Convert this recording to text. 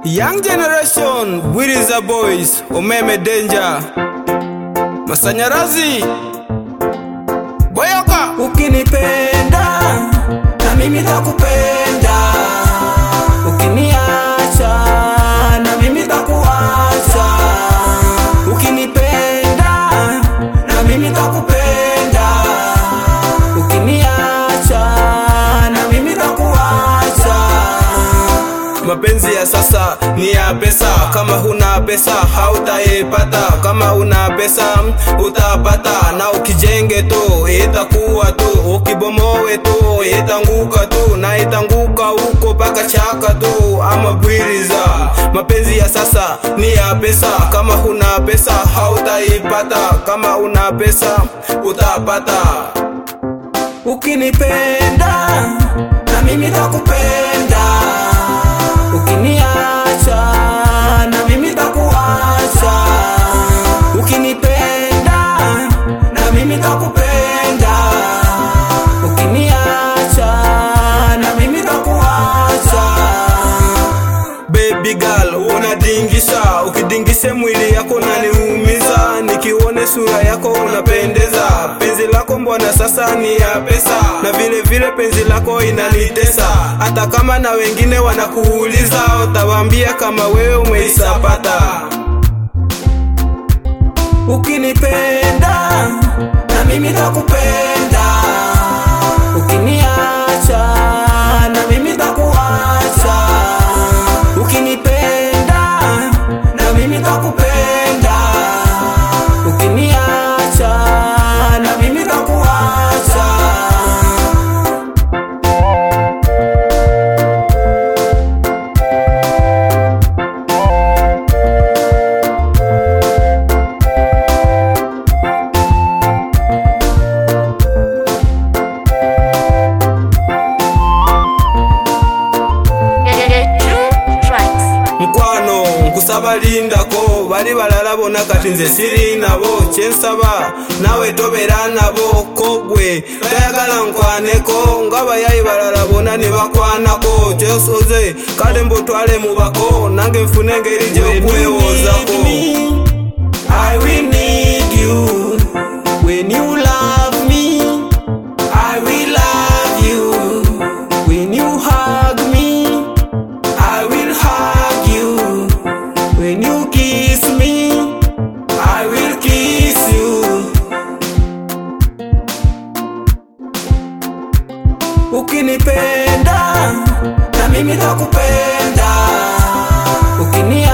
Young generation, Wiriza boys, umeme danger, masanyarazi boyoka. Ukinipenda na mimi takupenda, ukiniacha na mimi takuacha. Ukinipenda na mimi takupenda, ukiniacha na mimi takuacha. Mapenzi ya sasa ni ya pesa, kama huna pesa hautaipata, kama una pesa utapata, na ukijenge tu itakuwa tu, ukibomowe tu itanguka tu, na itanguka huko paka chaka tu, ama bwiriza. Mapenzi ya sasa ni ya pesa, kama huna pesa hautaipata, kama una pesa utapata. Ukinipenda na mimi takupenda, ukiniacha na mimi takuacha. Ukinipenda na mimi takupenda, ukiniacha na mimi takuacha. Baby girl unadingisha, ukidingisha mwili yako unaniumiza, nikione sura yako unapendeza. Penzi lako mbona sasa ni ya pesa, na vile vile penzi lako inanitesa. Hata kama na wengine wanakuuliza, utawaambia kama wewe umeisapata. Ukinipenda na mimi takupenda, ukiniacha na mimi takuacha. Ukinipenda na mimi takupenda, ukiniacha na mimi takuacha. mukwano nkusaba lindako bali balala bonna kati nze siri nabo kyensaba nawe tobera nabo kogwe tayagala nkwaneko nga bayayi balala bonna ne bakwanako kyosoze kale mbutwale mubako nange nfune engeri gyokwewoozako I will need you when you love me. I will love you when you hug me. I will hug you when you kiss me. I will kiss you. Ukinipenda na mimi takupenda, ukini